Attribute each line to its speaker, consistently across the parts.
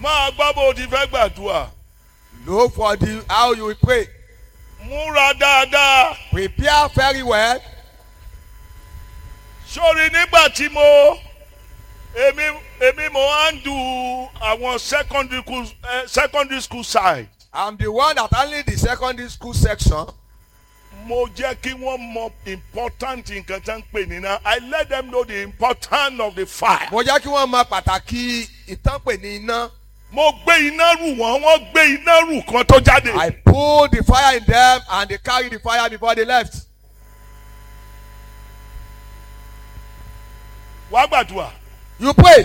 Speaker 1: máa gbọ́ bó o ti fẹ́ gbàdúrà
Speaker 2: Look for the how you will pray.
Speaker 1: múra dáadáa
Speaker 2: Prepare very well.
Speaker 1: sórí nígbà tí mo èmi èmi mo handle àwọn secondary school eh, secondary school side
Speaker 2: I'm the one that handle the secondary school section.
Speaker 1: mo jẹ́ kí wọ́n mọ important nǹkan tí wọ́n ń pè nínú I let them know the importance of the fire.
Speaker 2: Mo jẹ́ kí wọ́n mọ pàtàkì ìtànpè ní iná.
Speaker 1: mo gbé iná rù wọ́n wọ́n gbé iná rù kan tó jáde.
Speaker 2: I pulled the fire in them and they carried the fire before they left.
Speaker 1: wá gbàdúrà.
Speaker 2: You pray.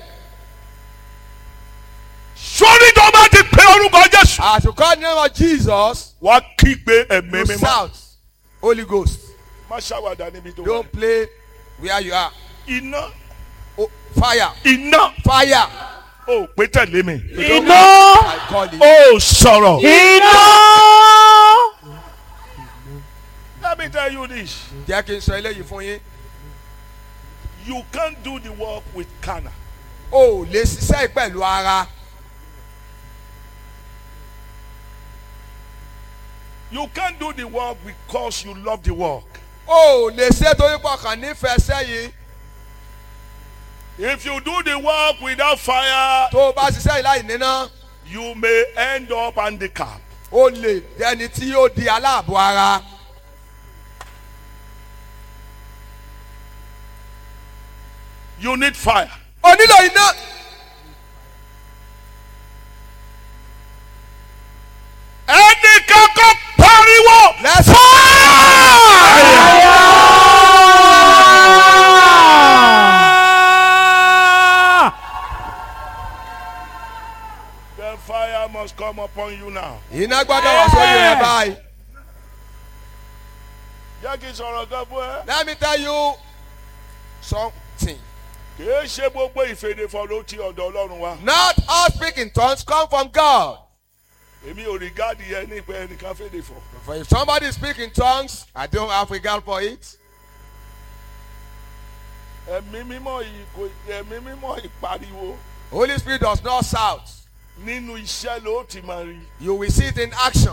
Speaker 1: sórí tó bá ti pe orúkọ Jésù.
Speaker 2: As you call the name of Jesus,
Speaker 1: wá kígbe ẹ̀mí
Speaker 2: you
Speaker 1: mímọ́.
Speaker 2: shout, Holy Ghost.
Speaker 1: má ṣàwàdà níbi tó wà.
Speaker 2: Don't play where you are.
Speaker 1: iná
Speaker 2: Oh, fire,
Speaker 1: iná
Speaker 2: fire.
Speaker 1: ò pé tẹ̀lé mi.
Speaker 3: iná
Speaker 2: I call it.
Speaker 1: ó sọ̀rọ̀.
Speaker 3: iná
Speaker 1: let me tell you this
Speaker 2: Jẹ́ kí n sọ eléyìí fún yín.
Speaker 1: you can't do the work with carnal.
Speaker 2: O ò lè ṣiṣẹ́ pẹ̀lú ara.
Speaker 1: you can't do the work because you love the work.
Speaker 2: O ò lè ṣe torí pọkàn nífẹ̀ẹ́ sẹ́yìn.
Speaker 1: if you do the work without fire
Speaker 2: Tó o bá ṣiṣẹ́ yìí láì níná,
Speaker 1: you may end up handicapped.
Speaker 2: o lè dẹni tí yóò di aláàbò ara.
Speaker 1: you need fire.
Speaker 2: O nílò iná.
Speaker 1: ẹnìkan kò pariwo.
Speaker 2: Let's
Speaker 1: the fire must come upon you now.
Speaker 2: Iná gbọ́dọ̀ wá sórí rẹ̀ báyìí.
Speaker 1: jẹ́ kí n sọ̀rọ̀ kan fún ẹ.
Speaker 2: Let me tell you something.
Speaker 1: kìí ṣe gbogbo ìfèdèfọ̀ ló ti ọ̀dọ̀ ọlọ́run wa.
Speaker 2: Not all speaking tongues come from God.
Speaker 1: èmi ò rí gáàdì yẹn nípa ẹnìkan fèdèfọ̀.
Speaker 2: For if somebody speak in tongues, I don't have regard for it.
Speaker 1: ẹ̀mí mímọ́ yìí kò ẹ̀mí mímọ́ ìpariwo
Speaker 2: Holy Spirit does not shout.
Speaker 1: nínú iṣẹ́ ló ti máa rí.
Speaker 2: You will see it in action.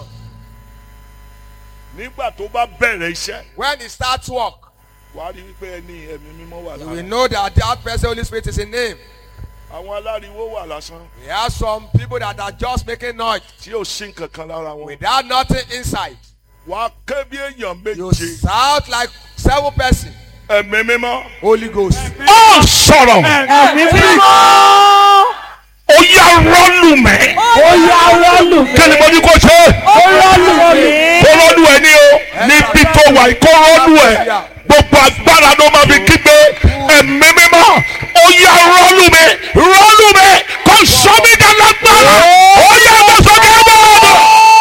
Speaker 1: nígbà tó bá bẹ̀rẹ̀ iṣẹ́
Speaker 2: When it starts work,
Speaker 1: wàá rí wípé ẹni ẹ̀mí mímọ́ wà
Speaker 2: you will
Speaker 1: lára.
Speaker 2: know that that person Holy Spirit is in him.
Speaker 1: àwọn aláriwo wà lásán
Speaker 2: We have some people that are just making noise
Speaker 1: tí ò sí nǹkan kan lára wọn.
Speaker 2: without nothing inside.
Speaker 1: wàá ké bí èèyàn
Speaker 2: You
Speaker 1: méje.
Speaker 2: shout like seven persons.
Speaker 1: ẹ̀mí mímọ́.
Speaker 2: Holy Ghost.
Speaker 1: ó sọ̀rọ̀.
Speaker 3: ẹ̀mí mímọ́
Speaker 1: ó yá rọ́ọ̀lù mẹ́.
Speaker 3: ó yá rọ́ọ̀lù mi
Speaker 1: kí ni mo ní kó ṣe.
Speaker 3: ó rọ́ọ̀lù mi
Speaker 1: kó rọ́ọ̀lù ẹ ní o níbi tó wà yìí kó rọ́ọ̀lù ẹ gbogbo agbára ló máa fi kígbe ẹ̀mí mímọ́ ó yá rọ́ọ̀lù mi rọ́ọ̀lù mi kó sọ mí dálágbára ó yá ẹgbẹ́ sókè ẹgbẹ́ ọ̀dọ̀.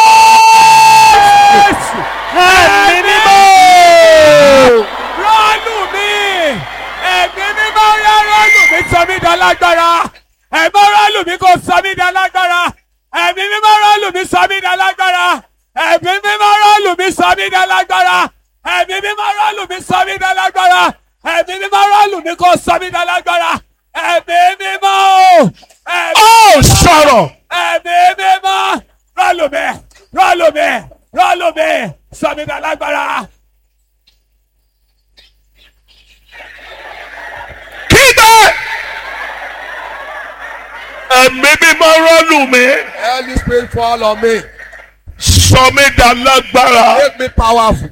Speaker 3: ẹ̀mí mímọ́ rọ́ọ̀lù mi ẹ̀mí mímọ́ yá rọ́ọ̀lù mi sọ mí dálágbára ẹ̀mí rọ́ọ̀lù mi kò sọ mí dálágbára ẹ̀mí mímọ́ rọ́ọ̀lù mi sọ mí dálágbára ẹ̀mí mímọ́ rọ́ọ̀lù mi sọ mí dálágbára ẹ̀mí mímọ́ rọ́ọ̀lù mi sọ mí dálágbára ẹ̀mí mímọ́ rọ́ọ̀lù mi kò sọ mí dálágbára ẹ̀mí mímọ́ o ẹ̀mí
Speaker 1: ó sọ̀rọ̀
Speaker 3: ẹ̀mí mímọ́ rọ́ọ̀lù mi rọ́ọ̀lù mi rọ́ọ̀lù mi sọ mí dálágbára.
Speaker 1: kígbe ẹ̀mí mímọ́ rọ́ọ̀lù mi
Speaker 2: Holy Spirit fall on me.
Speaker 1: sọ mí dálágbára.
Speaker 2: Make me powerful.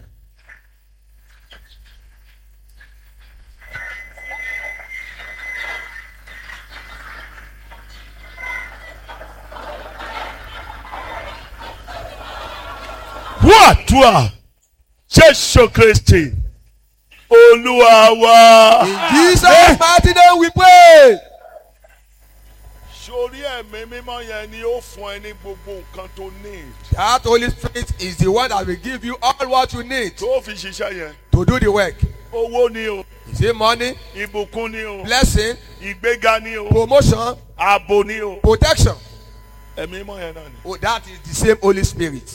Speaker 1: wàdùà jésù kristi olúwa wa.
Speaker 2: In Jesus' mighty name we pray.
Speaker 1: sórí ẹ̀mí mímọ́ yẹn ni ó fún ẹ ní gbogbo nǹkan tó need
Speaker 2: That Holy Spirit is the one that will give you all what you need
Speaker 1: tó fi ṣiṣẹ́ yẹn
Speaker 2: to do the work.
Speaker 1: owó ni o
Speaker 2: Is it money,
Speaker 1: ìbùkún ni o
Speaker 2: blessing,
Speaker 1: ìgbéga ni o
Speaker 2: promotion,
Speaker 1: ààbò ni o
Speaker 2: protection?
Speaker 1: ẹ̀mí mímọ́ yẹn náà ni.
Speaker 2: Oh, that is the same Holy Spirit.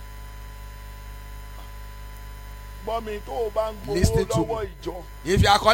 Speaker 1: gbọ́ mi tó o bá ń gbowó
Speaker 2: Listen to
Speaker 1: lọ́wọ́
Speaker 2: me.
Speaker 1: ìjọ
Speaker 2: If you are